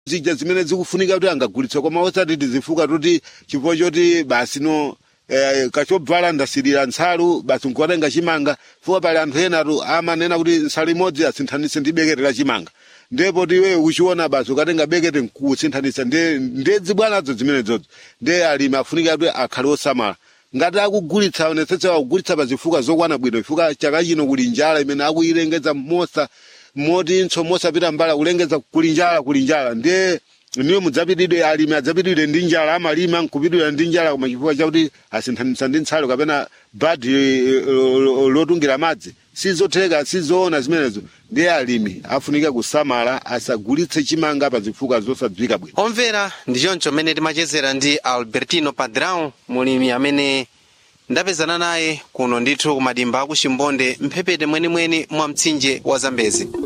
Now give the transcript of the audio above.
zija zimene zikufunika kuti angagulitse koma osati tizifuka kuti chifukwa choti basi no eh, kachobvala ndasirira nsalu basi nkuwatenga chimanga fuka pali anthu enatu amanena kuti nsalu imodzi asinthanise ndi bekete la chimanga ndipo tiwe uchiona basi ukatenga bekete nkusinthanisa nde ndedzi bwanazo zimenezozo nde alimi afunika kuti akhale osamala ngati akugulitsa onetsetsa akugulitsa pa zifuka zokwana bwino ifuka chaka chino kuli njala imene akuyilengeza mosa moti ntso mosapita mbala kulengeza kuli njala kuli njala ndiye niyo mudzapitidwe alimi adzapitidwe ndi njala amalima nkupitidwa ndi njala koma chifukwa chakuti asinthanisa ndi ntsalo kapena badi eh, lo- lotungira madzi sizotheka sizoona zimenezo ndiye alimi afunika kusamala asagulitse chimanga pa zifuka zosadziwika bwino omvera ndi choncho mmene timachezera ndi albertino padrão mulimi amene ndapezana naye kuno ndithu kumadimba aku chimbonde mphepete mwenimweni mwa mtsinje wa zambezi